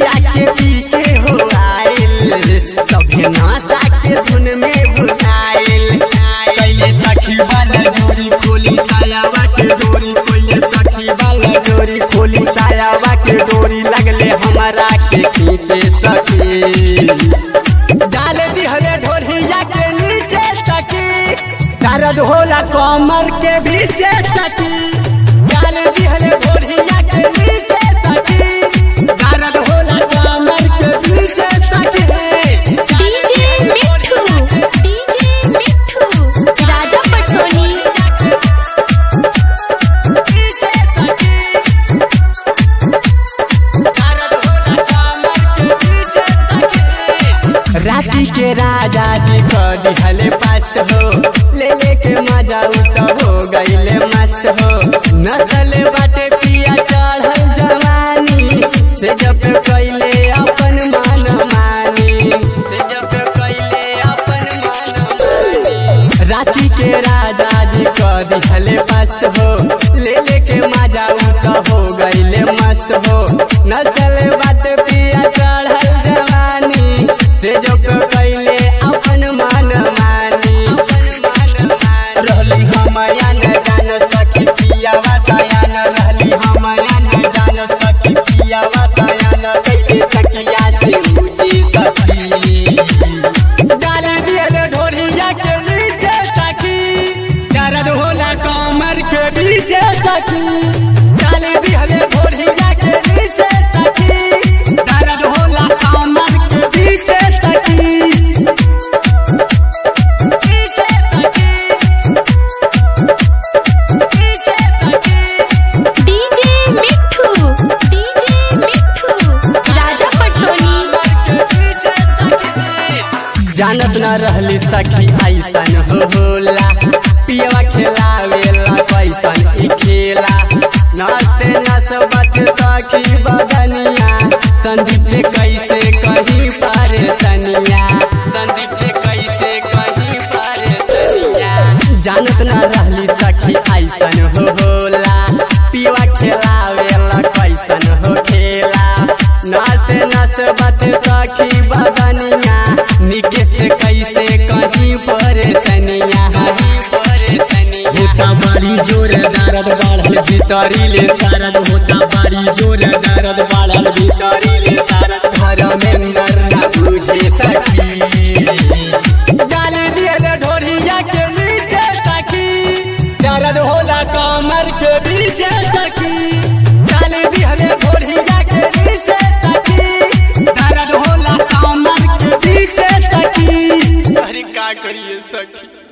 ढोरिया के पीछे हो आइल सभे नासा के धुन में बुलाइल कैले सखी वाला जोड़ी खोली सायावा के डोरी कैले सखी वाला जोड़ी खोली सायावा के डोरी लगले हमारा के खींचे सखी डाल दिहले ढोरिया के नीचे सखी दर्द होला कमर के बीचे सखी डाल दिहले ढोरिया के नीचे सखी दर्द होला कमर के बीचे सखी डीजे मिठू डीजे मिठू राजा पटोनी राती के राजा जी को दिहले पास हो ले ले के मजा उत हो गईले मस्त हो नसल बाटे पिया चढ़ल जवानी से जब कैले अपन मान मानी से जब कैले अपन मान मानी राती के राजा जी को दिहले पास हो ले ले के मजा उत हो गईले मस्त हो नसल बाटे पिया चढ़ल जवानी से जो कैले अपन मान मानी रहली हमया न जान सकी पिया वासायन रहली हमया न जान सकी पिया वासायन कैसे सकिया से मुझे सखी डाल दियल ढोरिया के नीचे सखी दर्द होला कमर के बीचे सखी डाल दियल ढोरिया के नीचे सखी दर्द होला कमर के बीचे सखी बीचे सखी बीचे सखी डीजे मिठू डीजे मिठू राजा पटोनी जानत न रहली सखी ऐसन हो होला पियवा खेलावेला कैसन ई खेला नसे नस बत सखी बदनिया संदीप से कैसे कहीं पार तनिया संदीप से कैसे कहीं पार तनिया जानत न रहली सखी ऐसन हो होला पियवा खेलावेला कैसन हो खेला नस नस बत सखी बदनिया निकेश कैसे कहीं पर तनिया होता बड़ी जोर दर्द बढ़ल भीतरी ले सरद होता बड़ी जोर दर्द बढ़ल भीतरी ले सरद धर्मेंद्र